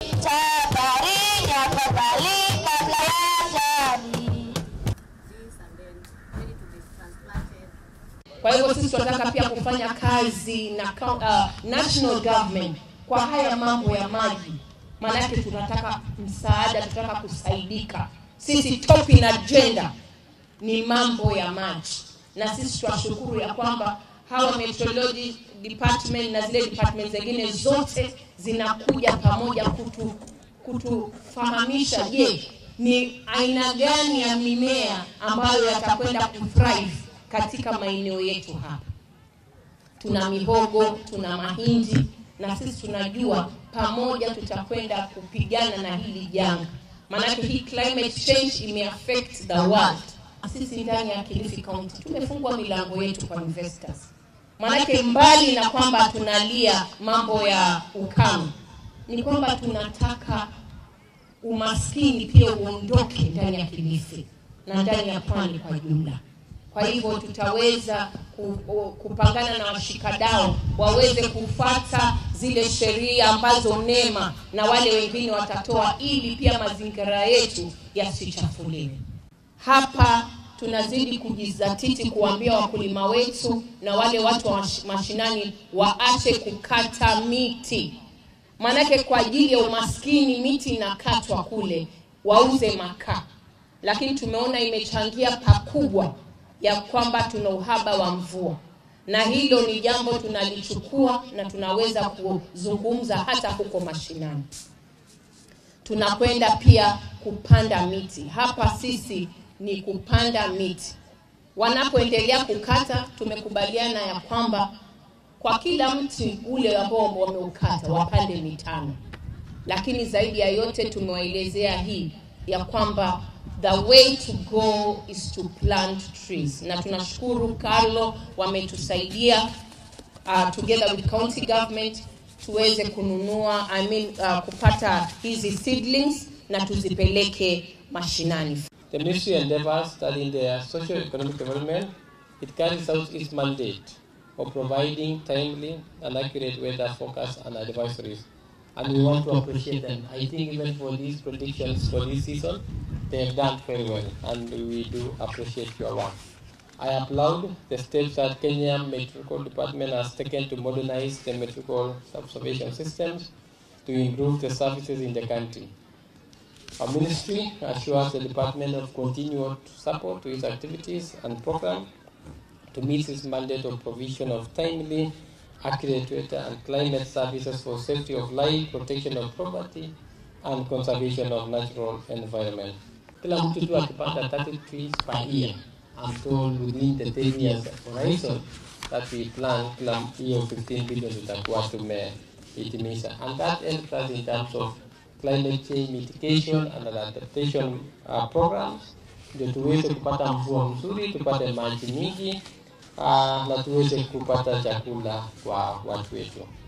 Tahadhari afadhali kabla ya ajali. Kwa hivyo sisi tunataka pia kufanya kazi na kau- uh, national government kwa haya mambo ya maji, maanake tunataka msaada, tunataka kusaidika. Sisi top in agenda ni mambo ya maji, na sisi tunashukuru ya kwamba hawa meteorology department na zile department zingine zote zinakuja pamoja kutu kutufahamisha, je, ni aina gani ya mimea ambayo yatakwenda kuthrive katika maeneo yetu hapa. Tuna mihogo, tuna mahindi, na sisi tunajua pamoja tutakwenda kupigana na hili janga, maanake hii climate change imeaffect the world. Sisi ndani ya Kilifi County tumefungwa milango yetu kwa investors, maanake mbali na kwamba tunalia mambo ya ukame, ni kwamba tunataka umaskini pia uondoke ndani ya Kilifi na ndani ya pwani kwa jumla. Kwa hivyo tutaweza ku- ku- kupangana na washikadau waweze kufata zile sheria ambazo NEMA na wale wengine watatoa, ili pia mazingira yetu yasichafuliwe. Hapa tunazidi kujizatiti kuambia wakulima wetu na wale watu wa mash- mashinani waache kukata miti, maanake kwa ajili ya umaskini miti inakatwa kule, wauze makaa, lakini tumeona imechangia pakubwa ya kwamba tuna uhaba wa mvua, na hilo ni jambo tunalichukua na tunaweza kuzungumza hata huko mashinani. Tunakwenda pia kupanda miti hapa, sisi ni kupanda miti. Wanapoendelea kukata, tumekubaliana ya kwamba kwa kila mti ule ambao wameukata wapande mitano, lakini zaidi ya yote tumewaelezea hii ya kwamba the way to go is to plant trees, na tunashukuru Carlo wametusaidia uh, together with county government tuweze kununua I mean, uh, kupata hizi seedlings na tuzipeleke mashinani. The ministry endeavors that in their socio-economic development, it carries out its mandate of providing timely and accurate weather forecasts and advisories. And we want to appreciate them. I think even for these predictions for this season, they have done very well, and we do appreciate your work. I applaud the steps that Kenya Meteorological Department has taken to modernize the meteorological observation systems to improve the services in the country. Our ministry assures the department of continued support to its activities and programs to meet its mandate of provision of timely, accurate weather and climate services for safety of life, protection of property, and conservation of natural environment. Kila mtu tu akipanda 30 trees per year, I'm told within the 10 years horizon that we plan kila hiyo 15 billion tutakuwa tumehitimisha. And that helps us in terms of climate change mitigation and adaptation uh, programs ndio tuweze kupata mvua mzuri, tupate maji mingi uh, na tuweze kupata chakula kwa watu wetu.